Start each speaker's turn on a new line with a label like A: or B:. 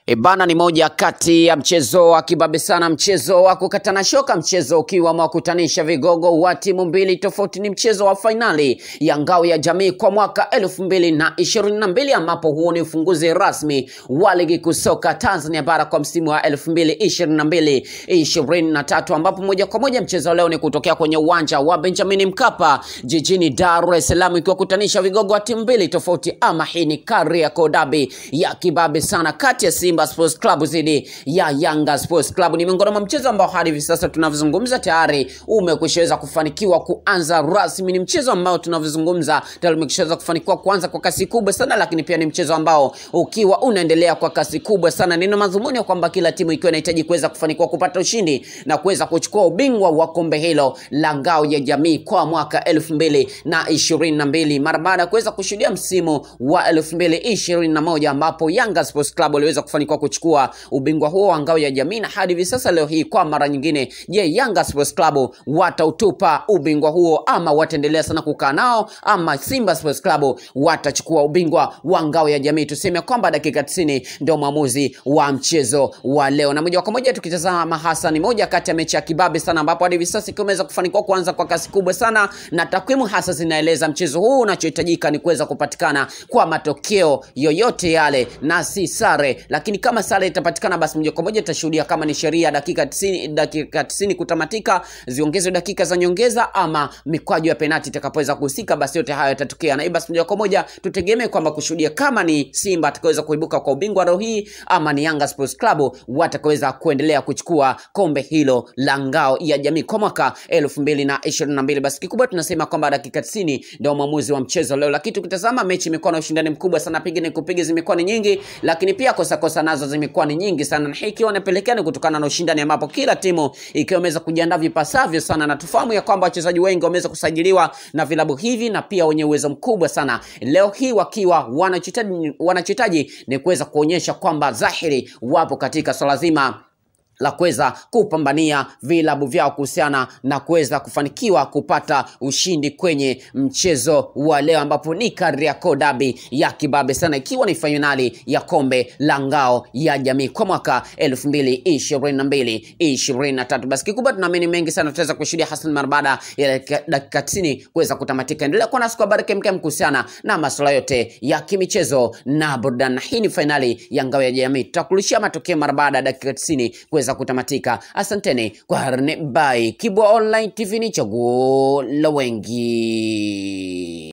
A: Ebana ni moja kati ya mchezo wa kibabe sana, mchezo wa kukatana shoka, mchezo ukiwa mwakutanisha vigogo wa timu mbili tofauti. Ni mchezo wa fainali ya ngao ya jamii kwa mwaka elfu mbili na ishirini na mbili ambapo huo ni ufunguzi rasmi wa ligi kuu soka Tanzania bara kwa msimu wa elfu mbili ishirini na mbili ishirini na tatu ambapo moja kwa moja mchezo leo ni kutokea kwenye uwanja wa Benjamin Mkapa jijini Dar es Salaam, ikiwakutanisha vigogo wa timu mbili tofauti, ama hii ni Kariakoo Derby ya kibabe sana kati ya Simba Sports Club dhidi ya Yanga Sports Club. Ni miongoni mwa mchezo ambao hadi hivi sasa tunavyozungumza tayari umekwishaweza kufanikiwa kuanza rasmi. Ni mchezo ambao tunavyozungumza tayari umekishaweza kufanikiwa kuanza kwa kasi kubwa sana, lakini pia ni mchezo ambao ukiwa unaendelea kwa kasi kubwa sana. Nina madhumuni ya kwamba kila timu ikiwa inahitaji kuweza kufanikiwa kupata ushindi na kuweza kuchukua ubingwa wa kombe hilo la ngao ya jamii kwa mwaka elfu mbili na ishirini na mbili mara baada ya kuweza kushuhudia msimu wa elfu mbili ishirini na moja ambapo Yanga Sports Club waliweza kufanikiwa kuchukua ubingwa huo wa ngao ya jamii, na hadi hivi sasa leo hii kwa mara nyingine, je, Yanga Sports Club watautupa ubingwa huo ama wataendelea sana kukaa nao, ama Simba Sports Club watachukua ubingwa wa ngao ya jamii? Tuseme kwamba dakika 90 ndio mwamuzi wa mchezo wa leo, na moja kwa moja tukitazama hasa ni moja kati ya mechi ya kibabe sana, ambapo hadi hivi sasa ikiwa imeweza kufanikiwa kuanza kwa kasi kubwa sana, na takwimu hasa zinaeleza mchezo huu unachohitajika ni kuweza kupatikana kwa matokeo yoyote yale na si sare, lakini kama sare itapatikana basi moja kwa moja tutashuhudia kama ni sheria dakika 90 dakika 90 kutamatika ziongezwe dakika za nyongeza ama mikwaju ya penati itakapoweza kuhusika, basi yote hayo yatatokea, na hii basi moja kwa moja tutegemee kwamba kushuhudia kama ni Simba atakaweza kuibuka kwa ubingwa leo hii ama ni Yanga Sports Club watakaweza kuendelea kuchukua kombe hilo la ngao ya jamii kwa mwaka elfu mbili na ishirini na mbili. Basi kikubwa tunasema kwamba dakika 90 ndio mwamuzi wa mchezo leo, lakini tukitazama mechi imekuwa na ushindani mkubwa sana, pigine kupiga zimekuwa ni nyingi, lakini pia kosa kosa nazo zimekuwa ni nyingi sana, na hii ikiwa inapelekea ni kutokana na ushindani ambapo kila timu ikiwa imeweza kujiandaa vipasavyo sana, na tufahamu ya kwamba wachezaji wengi wameweza kusajiliwa na vilabu hivi na pia wenye uwezo mkubwa sana, leo hii wakiwa wanachohitaji wanachohitaji ni kuweza kuonyesha kwamba dhahiri wapo katika swala zima la kuweza kupambania vilabu vyao kuhusiana na kuweza kufanikiwa kupata ushindi kwenye mchezo wa leo, ambapo ni Kariakoo Derby ya kibabe sana, ikiwa ni fainali ya kombe la ngao ya jamii kwa mwaka elfu mbili ishirini na mbili ishirini na tatu. Basi kikubwa tunaamini mengi sana tutaweza kushuhudia hasa mara baada ya dakika tisini kuweza kutamatika. Endelea kuwa nasi kwa habari kemkem kuhusiana na masuala yote ya kimichezo na burudani. Hii ni fainali ya ngao ya jamii, tutakulishia matokeo mara baada ya dakika tisini kuweza kutamatika. Asanteni kwa harne, bye. Kibwa Online TV ni chaguo la wengi.